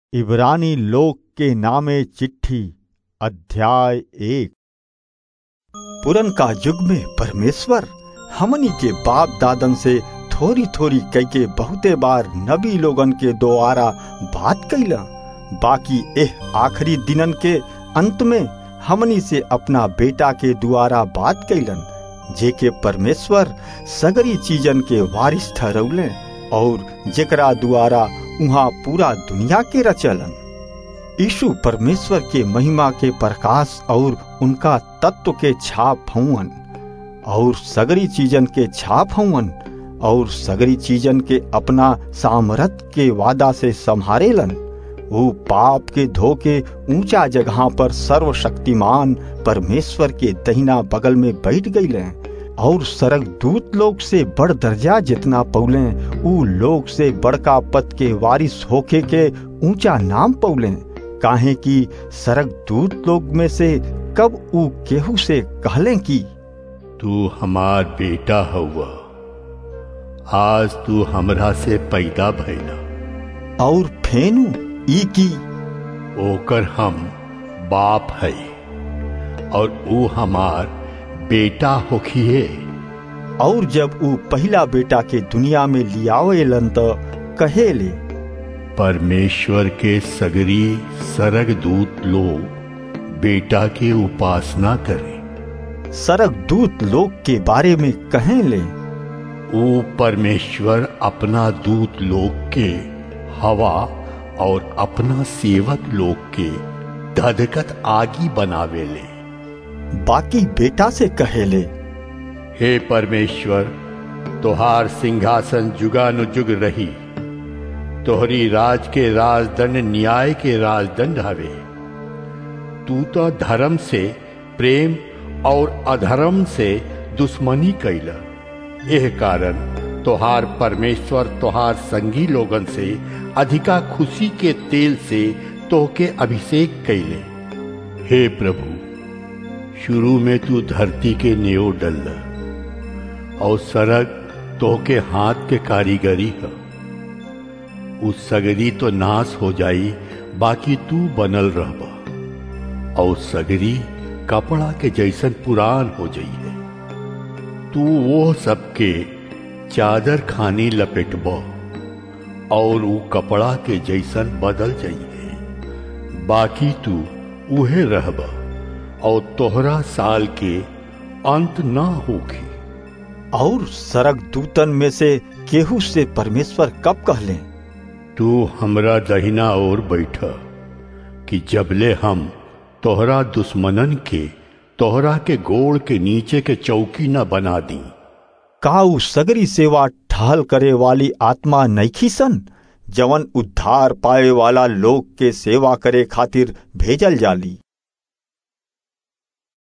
इब्रानी लोक के नामे चिट्ठी अध्याय एक पुरन का युग में परमेश्वर हमनी के बाप दादन से थोड़ी थोड़ी कह के बहुते बार नबी लोगन के द्वारा बात कैला बाकी एह आखिरी दिनन के अंत में हमनी से अपना बेटा के द्वारा बात कैलन जे के परमेश्वर सगरी चीजन के वारिस ठहरौले और जेकरा द्वारा उहाँ पूरा दुनिया के रचलन यीशु परमेश्वर के महिमा के प्रकाश और उनका तत्व के छाप हवन और सगरी चीजन के छाप हवन और सगरी चीजन के अपना सामर्थ के वादा से संहारेलन वो पाप के धोके ऊंचा जगह पर सर्वशक्तिमान परमेश्वर के दहिना बगल में बैठ गईले और सरक दूत लोग से बड़ दर्जा जितना पौले ऊ लोग से बड़का पद के वारिस होके के ऊंचा नाम पौले काहे कि सरक दूत लोग में से कब ऊ केहू से कहले कि तू हमार बेटा हउआ आज तू हमरा से पैदा भइला और फेनु ई की ओकर हम बाप है और ऊ हमार बेटा होखिए और जब ऊ पहला बेटा के दुनिया में लियावेलन त कहेले परमेश्वर के सगरी सरग दूत लोग बेटा की उपासना करें सरक दूत लोग के बारे में कहेले ऊ परमेश्वर अपना दूत लोग के हवा और अपना सेवक लोग के धधकत आगी बनावेले बाकी बेटा से कहेले हे परमेश्वर तोहार सिंहासन जुगानुजुग रही तोहरी राज के राजदंड न्याय के राजदंड हवे तू तो धर्म से प्रेम और अधर्म से दुश्मनी कैला यह कारण तोहार परमेश्वर तोहार संगी लोगन से अधिका खुशी के तेल से तोहके अभिषेक कैले हे प्रभु शुरू में तू धरती के नेओ डल और सरग तोहके हाथ के कारीगरी है उस सगरी तो नाश हो जाई बाकी तू बनल रहबा और सगरी कपड़ा के जैसन पुरान हो जाई है तू वो सबके चादर खानी लपेटब और वो कपड़ा के जैसन बदल जाइए बाकी तू उहे रहब और तोहरा साल के अंत ना होगी और सरक दूतन में से केहू से परमेश्वर कब कहले तू हमरा दहिना ओर बैठ कि जबले हम तोहरा दुश्मनन के तोहरा के गोड़ के नीचे के चौकी न बना दी काऊ सगरी सेवा ठहल करे वाली आत्मा नैखी सन जवन उद्धार पाए वाला लोग के सेवा करे खातिर भेजल जाली